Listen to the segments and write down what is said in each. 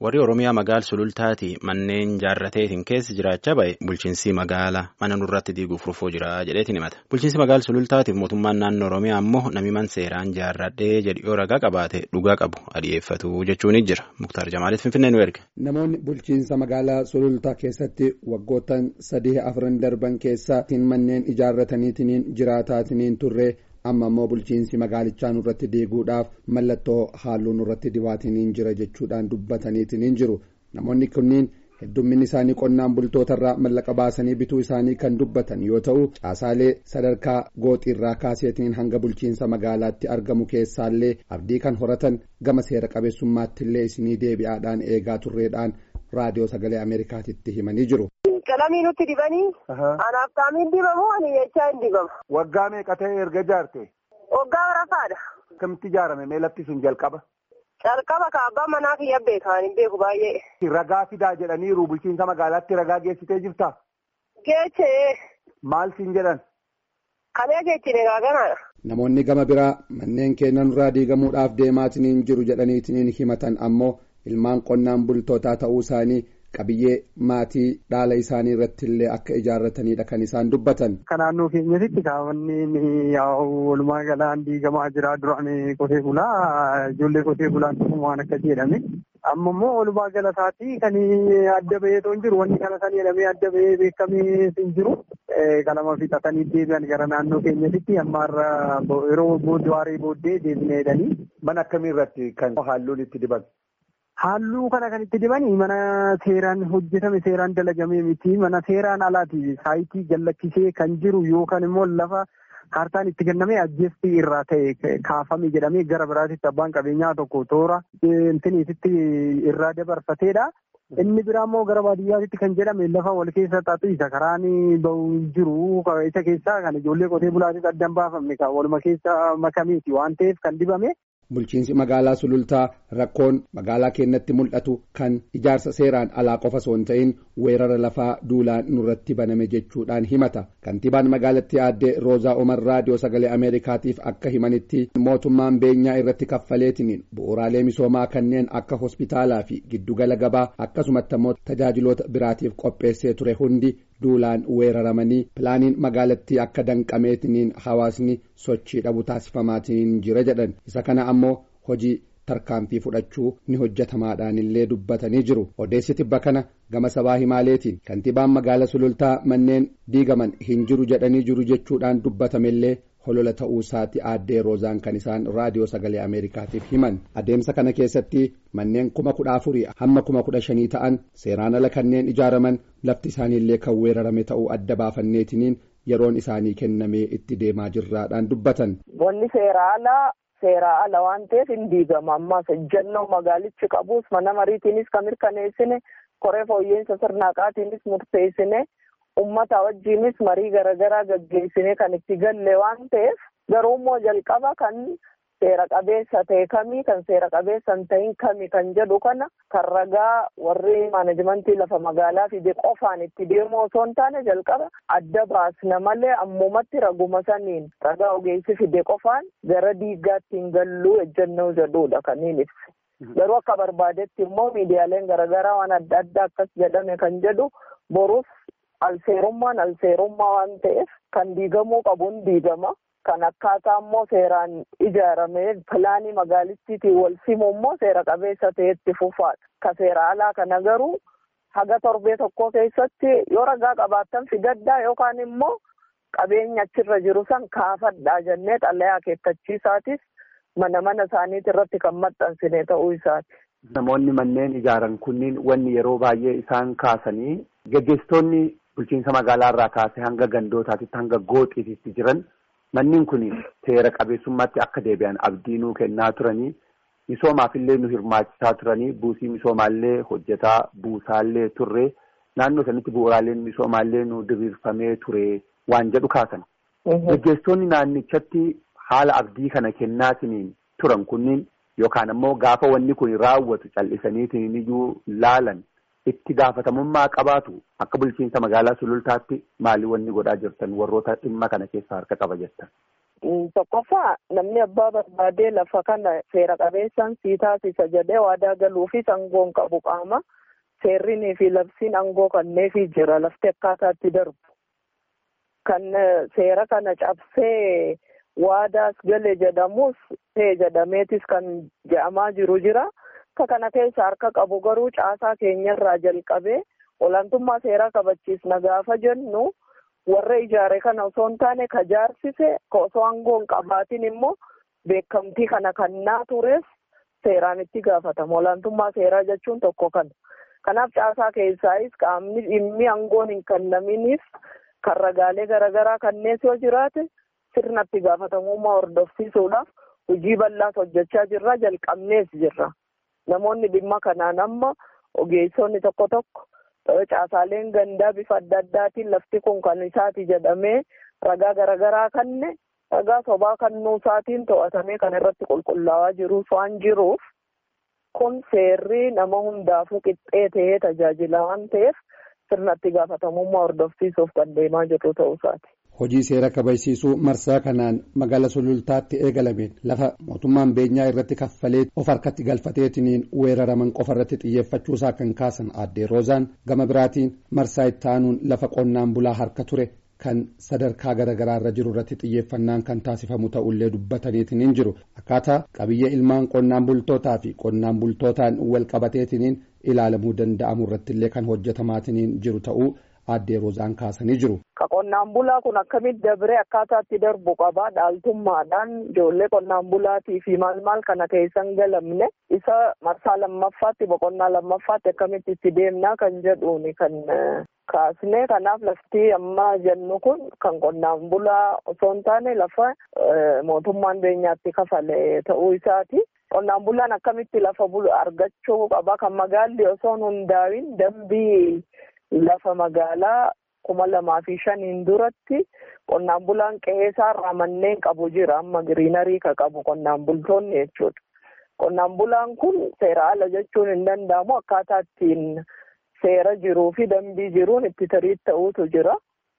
warri Oromiyaa magaal sulultaati manneen jaarrateetiin keessa jiraachaa ba'e bulchiinsi magaalaa mana nurratti diiguuf rufuu jira jedheetiin himata. Bulchiinsi magaal sulultaatiif mootummaan naannoo Oromiyaa ammoo namiman seeraan jaarradhee jedhiyoo ragaa qabaate dhugaa qabu adi'eeffatu jechuun jira. Muktaar Jamaaliif Finfinnee nu erge. Namoonni bulchiinsa magaalaa sulultaa keessatti waggoottan sadii afran darban keessaatiin manneen ijaarrataniitiin jiraataatiniin turre. amma immoo bulchiinsi magaalichaa nurratti diiguudhaaf mallattoo halluu nurratti dibaatiniin jira jechuudhaan dubbataniitiin jiru namoonni kunniin heddumminni isaanii qonnaan bultootarraa mallaqa baasanii bituu isaanii kan dubbatan yoo ta'u caasaalee sadarkaa gooxiirraa kaaseetiin hanga bulchiinsa magaalaatti argamu keessaallee abdii kan horatan gama seera qabeessummaattillee isinii deebi'aadhaan eegaa turreedhaan raadiyoo sagalee ameerikaatitti himanii jiru. Qalamii nutti dibanii. Anaaf taamiin dibamu ani jechaa hin dibamu. Waggaa meeqa ta'e erga ijaarte? Waggaa barafaadha. Akkamitti ijaarame mee lafti sun jalqaba? Calqaba kaabbaa manaa kiyya beekan hin beeku baay'ee. Ragaa fidaa jedhaniiru bulchiinsa magaalaatti ragaa geessitee jirtaa? Geechee. Maal siin jedhan? Kalee geechine gaaganaadha. Namoonni gama biraa manneen keenyan irraa diigamuudhaaf deemaatiniin jiru jedhaniitiin himatan ammoo ilmaan qonnaan bultootaa ta'uu isaanii. qabiyyee maatii dhaala isaanii irratti illee akka ijaarratanidha kan isaan dubbatan. Akka naannoo keenyatti kaawwanni walumaa galaan diigamaa jira duraan qotee bulaa ijoollee qotee bulaan waan akka jedhame. Amma immoo walumaa galataatii kan adda bahee hin jiru wanni kana san jedhamee adda bahee beekamee hin jiru. Qalama fixatanii deebi'an gara naannoo keenyatti amma yeroo booddee booddee deebinee jedhanii. Mana akkamii irratti kan halluun itti dibame? Halluu kana kan itti dibanii mana seeraan hojjetame seeraan dalagamee miti mana seeraan alaati saayitii jallachisee kan jiru yookaan immoo lafa kaartaan itti kennamee ajjeestii irraa ta'e kaafame jedhamee gara biraatitti abbaan qabeenyaa tokko toora intiniititti irraa dabarfateedha. Inni biraa immoo gara baadiyyaatitti kan jedhame lafa wal keessa xaxu isa karaan bahu jiru isa keessaa kan ijoollee qotee bulaatiif addan baafamne kan waluma keessa makameeti waan ta'eef kan dibame. Bulchiinsi magaalaa sulultaa rakkoon magaalaa keenyatti mul'atu kan ijaarsa seeraan alaa qofa osoo hin ta'in weerara lafaa duulaan nurratti baname jechuudhaan himata. Kantiibaan magaalattii aaddee Roozaa Omar raadiyoo sagalee Ameerikaatiif akka himanitti mootummaan beenyaa irratti kaffaleetiniin bu'uuraalee misoomaa kanneen akka hospitaalaa fi giddugala gabaa akkasumatti immoo tajaajiloota biraatiif qopheessee ture hundi duulaan weeraramanii pilaaniin magaalattii akka danqameetiniin hawaasni sochii dhabu taasifamaatiin jira jedhan isa kana ammoo hojii tarkaanfii fudhachuu ni hojjetamaadhaan illee dubbatanii jiru odeessi tibba kana gama sabaa himaaleetiin kantiibaan magaala sulultaa manneen diigaman hin jiru jedhanii jiru jechuudhaan dubbatamellee holola ta'uu isaati aaddee roozaan kan isaan raadiyoo sagalee ameerikaatiif himan adeemsa kana keessatti manneen kuma kudha afurii hamma kuma kudha shanii ta'an seeraan ala kanneen ijaaraman lafti isaaniillee kan weerarame ta'uu adda baafanneetiniin yeroon isaanii kennamee itti deemaa jirraadhaan dubbatan. Wanni seera alaa seera ala waan ta'eef hin diigama ammaas ejjennoo magaalichi qabus mana mariitiinis kan mirkaneessine koree fooyyeensa sirnaaqaatiinis murteessine. ummata wajjiinis marii garaagaraa gaggeessine kan itti galle waan ta'eef garuu immoo jalqaba kan seera qabeessa ta'e kamii kan seera qabeessa hin ta'in kami kan jedhu kana kan ragaa warri maanajimentii lafa magaalaa fide qofaan itti deemu osoo hin taane jalqaba adda baasna malee ammumatti raguma saniin ragaa ogeessi fide qofaan gara diigaatti hin galluu ejjennoo jedhudha kan hin ibse. Garuu akka barbaadetti immoo miidiyaaleen garaagaraa waan adda addaa akkas jedhame kan jedhu boruuf alseerummaan alseerummaa waan ta'eef kan diigamuu qabuun diigama. Kan akkaataa immoo seeraan ijaaramee pilaanii magaalittiitiin wal simu immoo seera qabeessa ta'etti fufaadha. Ka seera alaa kana garuu haga torbee tokko keessatti yoo ragaa qabaattan fidaddaa yookaan immoo qabeenya achirra jiru san kaafadhaa jennee xalayaa akeekkachiisaatis mana mana isaaniiti irratti kan maxxansine ta'uu isaati. Namoonni manneen ijaaran kunniin wanni yeroo baay'ee isaan kaasanii gaggeessitoonni bulchiinsa magaalaa irraa kaasee hanga gandootaatitti hanga gooxiititti jiran manneen kun seera qabeessummaatti akka deebi'an abdii nuu kennaa turanii misoomaaf illee nu hirmaachisaa turanii buusii misoomaallee hojjetaa buusaallee turre naannoo sanitti bu'uuraaleen misoomaallee nu diriirfamee ture waan jedhu kaasan. Gaggeessitoonni naannichatti haala abdii kana kennaatiniin turan kunniin yookaan ammoo gaafa wanni kun raawwatu cal'isaniitiin iyyuu laalan itti gaafatamummaa qabaatu akka bulchiinsa magaalaa sulultaatti maali wanni godhaa jirtan warroota dhimma kana keessaa harka qaba jettan. Tokkoffaa namni abbaa barbaadee lafa kana seera qabeessaan sii taasisa jedhee waadaa galuu fi aangoon qabu qaama seerrinii fi labsiin aangoo kanneefii jira lafti akkaataatti darbu. Kan seera kana cabsee waadaas gale jedhamus ta'e jedhameetis kan je'amaa jiru jira. Akka kana keessa harka qabu garuu caasaa keenyarraa jalqabee olaantummaa seeraa kabachiisna gaafa jennu. warra ijaare kana osoo hin taane ka jaarsise osoo aangoo hin qabaatin immoo beekamtii kana kannaa tures seeraan itti gaafatama olaantummaa seeraa jechuun tokko kana kanaaf caasaa keessaayis qaamni dhimmi aangoon hin kennaminiif kan ragaalee garaagaraa kannees yoo jiraate sirna itti gaafatamummaa hordofsiisuudhaaf hojii bal'aas hojjechaa jirra jalqabnees jirra namoonni dhimma kanaan amma ogeessonni tokko tokko. Caasaaleen gandaa bifa adda addaatiin lafti kun kan isaati jedhamee ragaa garaagaraa kanne ragaa sobaa kannuu isaatiin to'atamee kan irratti qulqullaa'aa jirus waan jiruuf kun seerri nama hundaafuu qixxee ta'ee tajaajila waan ta'eef sirna itti gaafatamummaa hordofsiisuuf kan deemaa jirru ta'uu isaati. Hojii seera kabachiisuu marsaa kanaan magaala sulultaatti eegalameen lafa mootummaan beenyaa irratti kaffalee of harkatti galfateetiniin weeraraman qofa irratti xiyyeeffachuusaa kan kaasan aaddee roozaan gama biraatiin marsaa itti aanuun lafa qonnaan bulaa harka ture kan sadarkaa garaagaraa irra jiru irratti xiyyeeffannaan kan taasifamu ta'ullee dubbataniitiniin jiru akkaataa qabiyyee ilmaan qonnaan bultootaa fi qonnaan bultootaan wal qabateetiniin ilaalamuu danda'amu irrattillee kan hojjetamaatiniin jiru ta'uu. Aaddee Roozaan kaasanii jiru. Ka qonnaan bulaa kun akkamitti dabree akkaataatti darbu qabaa dhaaltummaadhaan ijoollee qonnaan bulaatii fi maal maal kana keessan galamne isa marsaa lammaffaatti boqonnaa lammaffaatti akkamitti itti deemnaa kan jedhuuni kan kaasne kanaaf lafti amma jennu kun kan qonnaan bulaa osoo hin taane lafa mootummaan beenyaatti kafale ta'uu isaati. Qonnaan bulaan akkamitti lafa argachuu qaba kan magaalli osoo hin hundaa'in dambii. Lafa magaalaa kuma lamaa fi shaniin duratti qonnaan bulaan qe'ee isaarraa manneen qabu jira amma giriinarii ka qabu qonnaan bultoonni jechuudha. Qonnaan bulaan kun seera ala jechuun hin danda'amu akkaataa ittiin seera jiruu fi dambii jiruun itti tarii ta'uutu jira.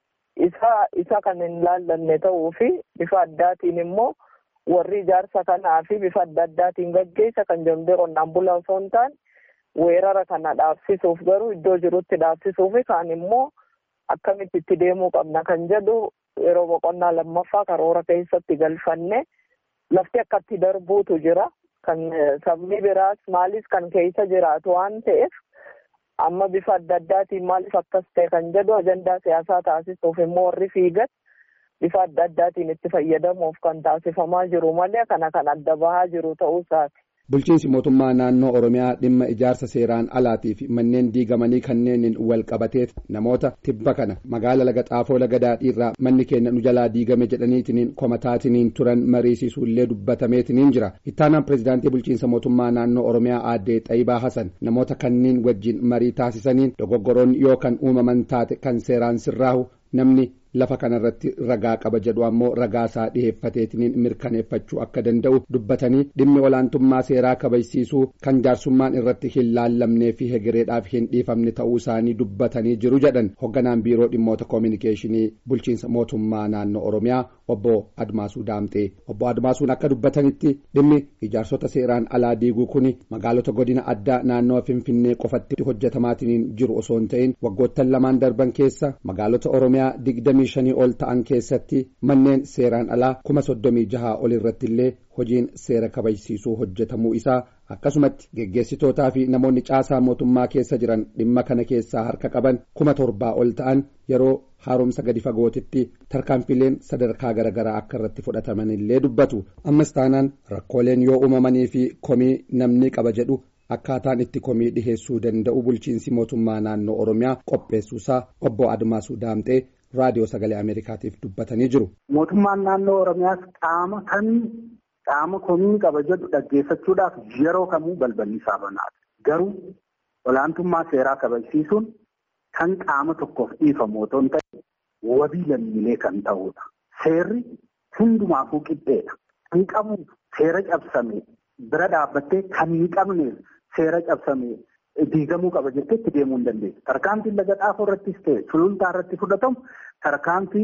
Isa isa kan hin laallanne ta'uu fi bifa addaatiin immoo warri ijaarsa kanaa fi bifa adda addaatiin gaggeessa kan jedhamee qonnaan bulaa osoo hin taane. weerara kana dhaabsisuuf garuu iddoo jirutti dhaabsisuuf kaan immoo akkamitti itti deemuu qabna kan jedhu yeroo boqonnaa lammaffaa karoora keessatti galfanne lafti akkatti darbuutu jira kan sabni biraas maalis kan keessa jiraatu waan ta'eef amma bifa adda addaatiin maaliif akkas ta'e kan jedhu ajandaa siyaasaa taasisuuf immoo warri fiigan bifa adda addaatiin itti fayyadamuuf kan taasifamaa jiru malee kana kan adda bahaa jiru ta'uu isaati. Bulchiinsi mootummaa naannoo Oromiyaa dhimma ijaarsa seeraan alaatii fi manneen diigamanii kanneeniin wal qabatee namoota tibba kana magaala laga xaafoo laga daadhiirraa manni keenya nu jalaa diigame jedhaniitiniin komataatiniin turan mariisiisuullee dubbatameetiniin jira. Ittaanaan pireezidaantii bulchiinsa mootummaa naannoo Oromiyaa aaddee Xayibaa Hasan namoota kanniin wajjin marii taasisaniin dogoggoroon yoo kan uumaman taate kan seeraan sirraahu namni. lafa kanarratti ragaa qaba jedhu ammoo ragaa isaa dhiheeffateetiniin mirkaneeffachuu akka danda'u dubbatanii dhimmi olaantummaa seeraa kabajsiisuu kan jaarsummaan irratti hin laallamnee fi hegereedhaaf hin dhiifamne ta'uu isaanii dubbatanii jiru jedhan hogganaan biiroo dhimmoota koominikeeshinii bulchiinsa mootummaa naannoo oromiyaa obbo Admaasuu Daamxee obbo Admaasuun akka dubbatanitti dhimmi ijaarsota seeraan alaa diiguu kuni magaalota godina addaa naannoo finfinnee qofatti hojjetamaatiniin jiru osoo hin ta'in waggoottan lamaan darban keessa magaalota oromiyaa digdamii shanii ol ta'an keessatti manneen seeraan alaa kuma soddomii jahaa ol irratti illee hojiin seera kabajsiisuu hojjetamuu isaa akkasumatti geggeessitootaa fi namoonni caasaa mootummaa keessa jiran dhimma kana keessaa harka qaban kuma torbaa ol ta'an yeroo haaromsa gadi fagootitti tarkaanfileen sadarkaa garaagaraa akka irratti fudhataman illee dubbatu ammas taanaan rakkooleen yoo uumamanii fi komii namni qaba jedhu akkaataan itti komii dhiheessuu danda'u bulchiinsi mootummaa naannoo oromiyaa qopheessuusaa obbo Admaasuu Daamxee raadiyoo sagalee Ameerikaatiif dubbatanii jiru. Mootummaan naannoo Oromiyaas qaama kan qaama komii qaba jedhu dhaggeeffachuudhaaf yeroo kamuu balballi isaa banaadha. Garuu olaantummaa seeraa kabajsiisuun kan qaama tokkoof dhiifamu otoo hin ta'in wabii lammiilee kan ta'udha. Seerri hundumaafuu qixxeedha. Kan qabu seera cabsame bira dhaabbattee kan hin qabneef seera cabsame diigamuu qaba jettee itti deemuu hin dandeessu. Tarkaanfiin laga xaafoo irrattis ta'e sulultaa irratti fudhatamu tarkaanfii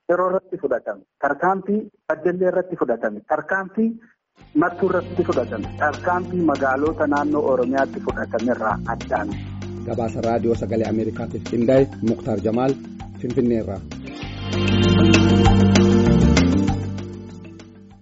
yeroo irratti fudhatame tarkaanfii baddallee irratti fudhatame tarkaanfii mattuu irratti fudhatame tarkaanfii magaalota naannoo oromiyaatti fudhatame irraa addaan. gabaasa raadiyoo sagalee ameerikaatiif qindaa'e muktaar jamaal finfinneerraa.